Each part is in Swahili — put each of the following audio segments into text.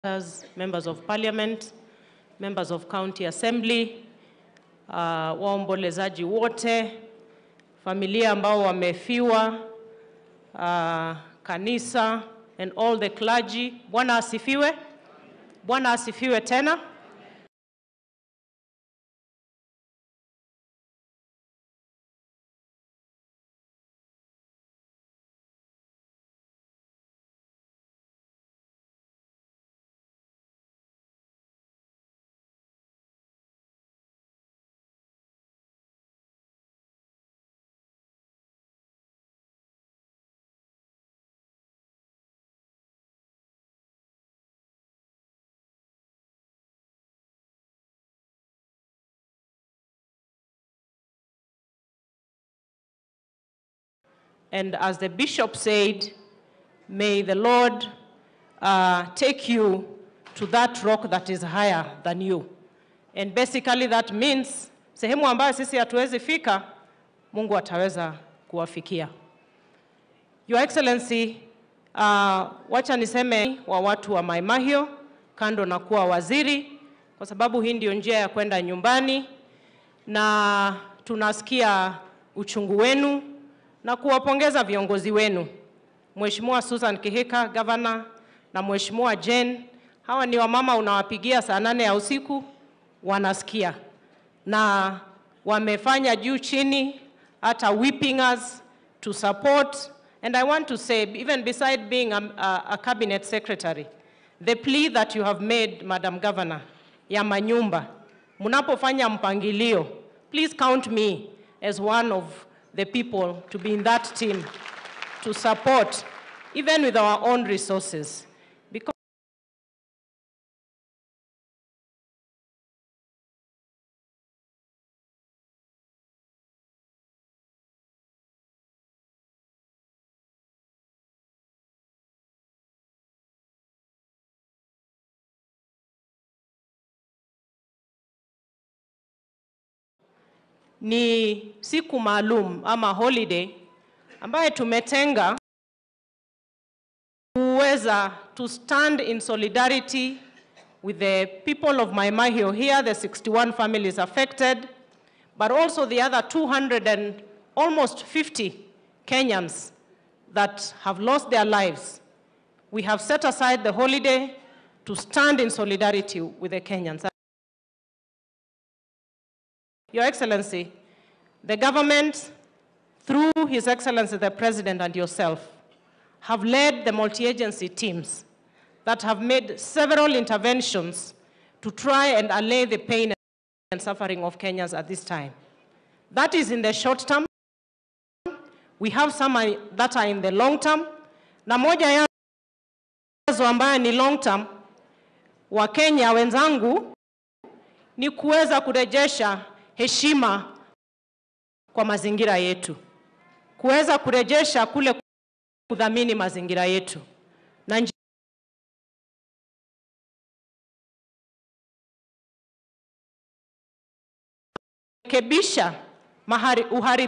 senators, members of parliament, members of county assembly, uh, waombolezaji wote, familia ambao wamefiwa, uh, kanisa and all the clergy. Bwana asifiwe. Bwana asifiwe tena. And as the bishop said, may the Lord uh, take you to that rock that is higher than you. And basically that means sehemu ambayo sisi hatuwezi fika, Mungu ataweza kuwafikia. Your Excellency, uh, wacha niseme wa watu wa Mai Mahiu, kando na kuwa waziri, kwa sababu hii ndio njia ya kwenda nyumbani, na tunasikia uchungu wenu na kuwapongeza viongozi wenu, Mheshimiwa Susan Kihika gavana na Mheshimiwa Jane. Hawa ni wamama unawapigia saa nane ya usiku, wanasikia na wamefanya juu chini, hata whipping us to support. And I want to say, even beside being a, a, a cabinet secretary, the plea that you have made, Madam Governor, ya manyumba, mnapofanya mpangilio, please count me as one of the people to be in that team to support, even with our own resources. Because ni siku maalum ama holiday ambaye tumetenga kuweza to stand in solidarity with the people of Mai Mahiu here, the 61 families affected, but also the other 200 and almost 50 Kenyans that have lost their lives. We have set aside the holiday to stand in solidarity with the Kenyans. Your Excellency, the government, through His Excellency the President and yourself, have led the multi-agency teams that have made several interventions to try and allay the pain and suffering of Kenyans at this time. That is in the short term. We have some are- that are in the long term. Na moja yazo ambayo ni long term, Wakenya wenzangu, ni kuweza kurejesha heshima kwa mazingira yetu, kuweza kurejesha kule kudhamini mazingira yetu na nji- rekebisha mahari uharibifu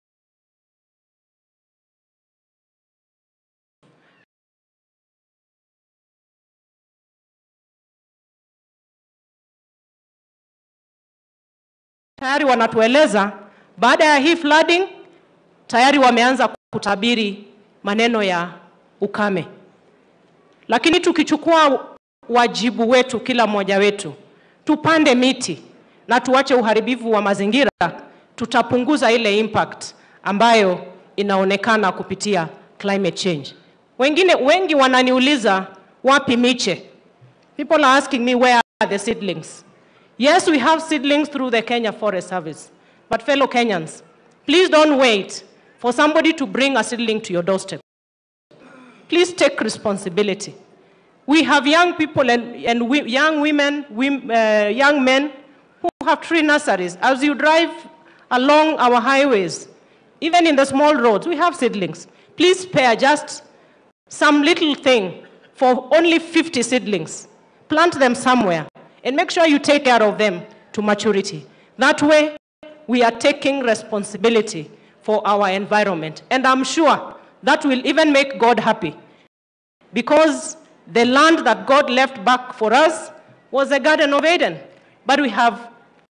tayari wanatueleza baada ya hii flooding tayari wameanza kutabiri maneno ya ukame. Lakini tukichukua wajibu wetu, kila mmoja wetu, tupande miti na tuache uharibifu wa mazingira, tutapunguza ile impact ambayo inaonekana kupitia climate change. Wengine wengi wananiuliza wapi miche? People are asking me where are the seedlings? Yes, we have seedlings through the Kenya Forest Service. But fellow Kenyans, please don't wait for somebody to bring a seedling to your doorstep. Please take responsibility. We have young people and, and we, young women, wom- uh, young men who have tree nurseries. As you drive along our highways, even in the small roads, we have seedlings. Please spare just some little thing for only 50 seedlings. Plant them somewhere and make sure you take care of them to maturity. That way, we are taking responsibility for our environment. And I'm sure that will even make God happy because The land that God left back for us was the Garden of Eden. But we have,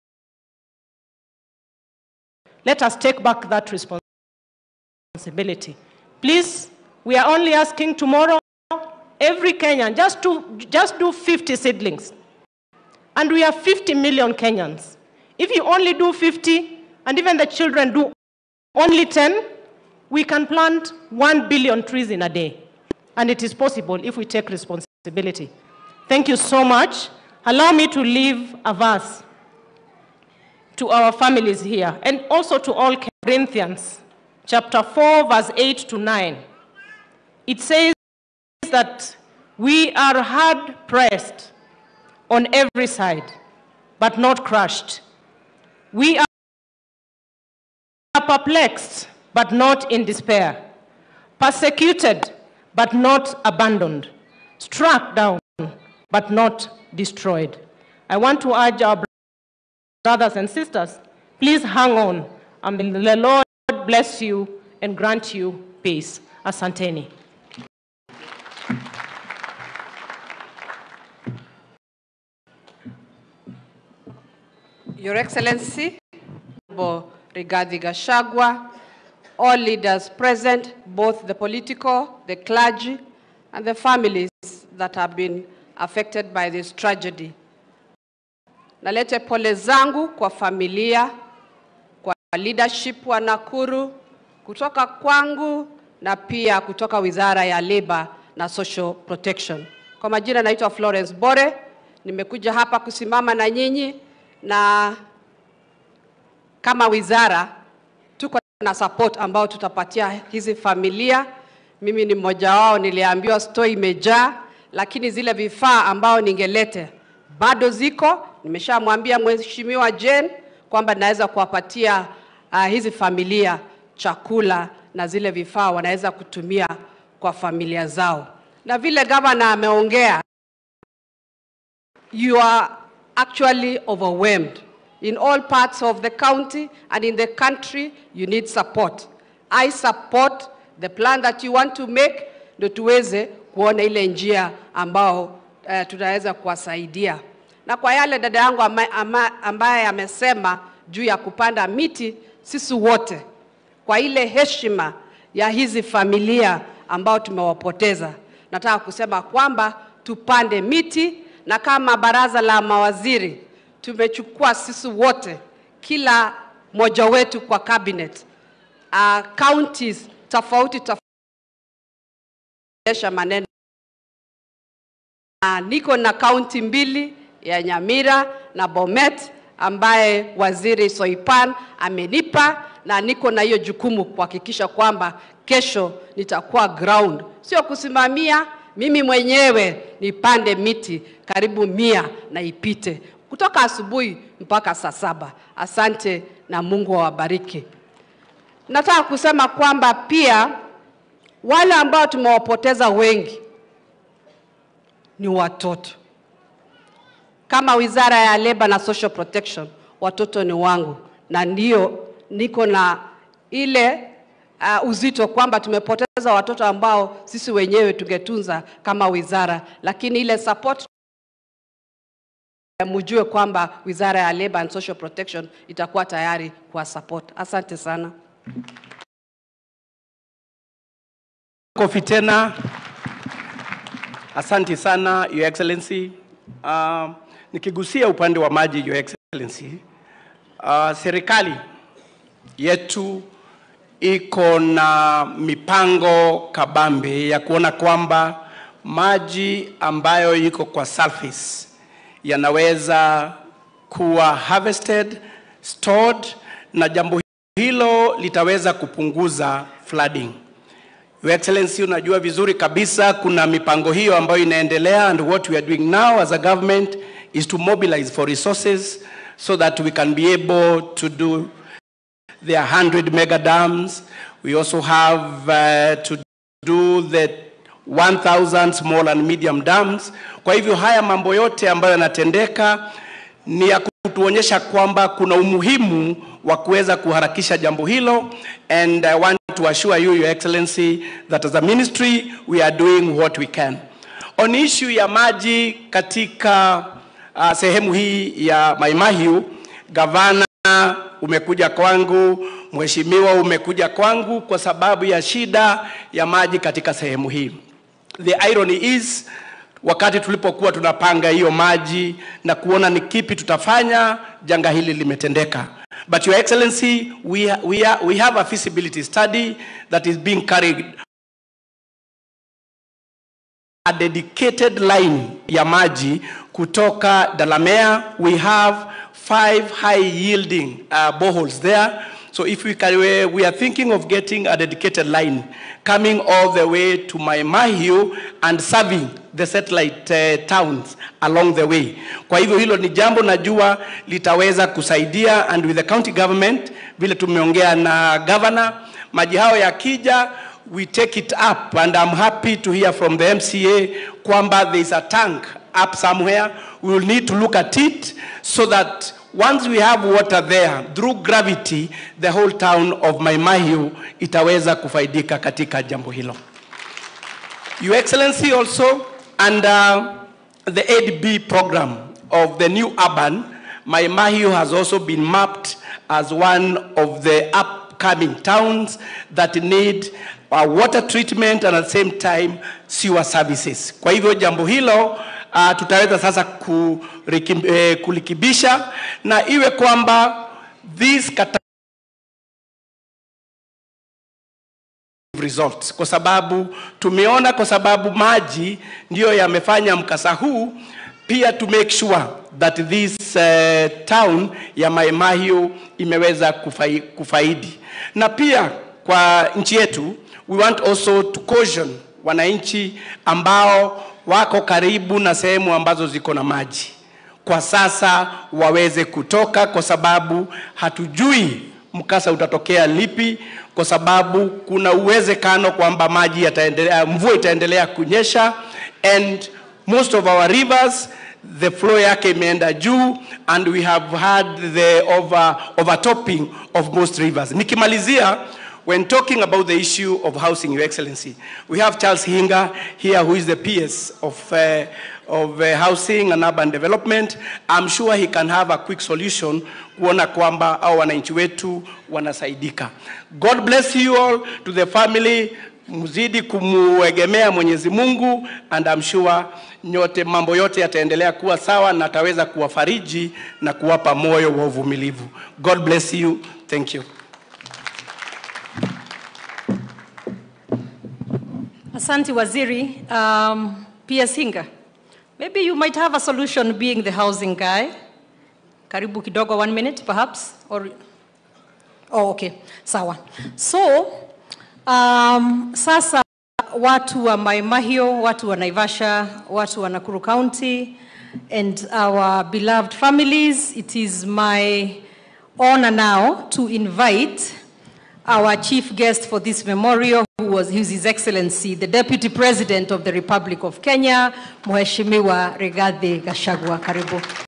let us take back that responsibility. Please, we are only asking tomorrow, every Kenyan, just, to, just do 50 seedlings. And we have 50 million Kenyans. If you only do 50, and even the children do only 10, we can plant 1 billion trees in a day. And it is possible if we take responsibility. Thank you so much. Allow me to leave a verse to our families here and also to all Corinthians, chapter 4, verse 8 to 9. It says that we are hard pressed on every side, but not crushed. We are perplexed, but not in despair, persecuted, but not abandoned, struck down, but not destroyed. I want to urge our brothers and sisters, please hang on, and may the Lord bless you and grant you peace. Asanteni. Your Excellency, Honorable Rigathi Gachagua, all leaders present, both the political, the clergy, and the families that have been affected by this tragedy. Nalete pole zangu kwa familia, kwa leadership wa Nakuru, kutoka kwangu na pia kutoka Wizara ya Labor na Social Protection. Kwa majina naitwa Florence Bore, nimekuja hapa kusimama na nyinyi na kama wizara tuko na support ambao tutapatia hizi familia. Mimi ni mmoja wao, niliambiwa store imejaa, lakini zile vifaa ambao ningelete bado ziko. Nimeshamwambia Mheshimiwa Jane kwamba naweza kuwapatia uh, hizi familia chakula na zile vifaa wanaweza kutumia kwa familia zao, na vile gavana ameongea, you are actually overwhelmed. In all parts of the county and in the country, you need support. I support the plan that you want to make, ndio tuweze kuona ile njia ambao uh, tunaweza kuwasaidia. Na kwa yale dada yangu ama, ama, ambaye amesema juu ya kupanda miti, sisi wote kwa ile heshima ya hizi familia ambao tumewapoteza, nataka kusema kwamba tupande miti na kama baraza la mawaziri tumechukua sisi wote, kila mmoja wetu kwa cabinet uh, counties tofauti tofauti maneno uh, niko na kaunti mbili ya Nyamira na Bomet ambaye waziri Soipan amenipa na niko na hiyo jukumu kuhakikisha kwamba kesho nitakuwa ground, sio kusimamia mimi mwenyewe nipande miti karibu mia na ipite kutoka asubuhi mpaka saa saba. Asante na Mungu awabariki. Nataka kusema kwamba pia wale ambao tumewapoteza wengi ni watoto. Kama Wizara ya Labor na Social Protection, watoto ni wangu, na ndio niko na ile uh, uzito kwamba tumepoteza watoto ambao sisi wenyewe tungetunza kama wizara, lakini ile support mujue kwamba Wizara ya Labor and Social Protection itakuwa tayari kwa support. Asante sana. Kofi tena. Asante sana Your Excellency. Uh, nikigusia upande wa maji Your Excellency, uh, serikali yetu iko na mipango kabambe ya kuona kwamba maji ambayo iko kwa surface yanaweza kuwa harvested, stored na jambo hilo litaweza kupunguza flooding. Your Excellency, unajua vizuri kabisa kuna mipango hiyo ambayo inaendelea and what we are doing now as a government is to mobilize for resources so that we can be able to do There are 100 mega dams. We also have uh, to do the 1000 small and medium dams. Kwa hivyo haya mambo yote ambayo yanatendeka ni ya kutuonyesha kwamba kuna umuhimu wa kuweza kuharakisha jambo hilo and I want to assure you your excellency that as a ministry we are doing what we can. On issue ya maji katika uh, sehemu hii ya Maimahiu, gavana umekuja kwangu, mheshimiwa umekuja kwangu kwa sababu ya shida ya maji katika sehemu hii. The irony is wakati tulipokuwa tunapanga hiyo maji na kuona ni kipi tutafanya, janga hili limetendeka. But your excellency, we, we, are, we have a feasibility study that is being carried a dedicated line ya maji kutoka Dalamere. We have five high yielding uh, boreholes there. So if we can, we, we are thinking of getting a dedicated line coming all the way to Maimahiu and serving the satellite uh, towns along the way. Kwa hivyo hilo ni jambo najua litaweza kusaidia and with the county government vile tumeongea na governor, maji hayo yakija we take it up and I'm happy to hear from the MCA kwamba there is a tank up somewhere. We will need to look at it so that once we have water there through gravity the whole town of Maimahiu itaweza kufaidika katika jambo hilo. Your Excellency also under the 8B program of the new urban, Maimahiu has also been mapped as one of the upcoming towns that need uh, water treatment and at the same time sewer services. Kwa hivyo jambo hilo uh, tutaweza sasa kuriki, eh, kulikibisha na iwe kwamba these kata results kwa sababu tumeona, kwa sababu maji ndiyo yamefanya mkasa huu, pia to make sure that this uh, town ya Maimahiu imeweza kufai, kufaidi na pia kwa nchi yetu we want also to caution wananchi ambao wako karibu na sehemu ambazo ziko na maji kwa sasa waweze kutoka, kwa sababu hatujui mkasa utatokea lipi, kwa sababu kuna uwezekano kwamba maji yataendelea, mvua itaendelea kunyesha and most of our rivers the flow yake imeenda juu and we have had the over, overtopping of most rivers. Nikimalizia, when talking about the issue of housing, Your Excellency, we have Charles Hinga here, who is the PS of, uh, of uh, housing and urban development. I'm sure he can have a quick solution kuona kwamba au wananchi wetu wanasaidika. God bless you all to the family mzidi kumuegemea Mwenyezi Mungu and I'm sure nyote mambo yote yataendelea kuwa sawa na ataweza kuwafariji na kuwapa moyo wa uvumilivu. God bless you. Thank you. Asante Waziri. Um, PS Hinga, maybe you might have a solution being the housing guy. Karibu kidogo, one minute perhaps, or oh, okay, sawa. So um, sasa watu wa Maimahio, watu wa Naivasha, watu wa Nakuru County, and our beloved families, it is my honor now to invite our chief guest for this memorial, who was who is His Excellency, the Deputy President of the Republic of Kenya, Mheshimiwa Rigathi Gachagua. Karibu.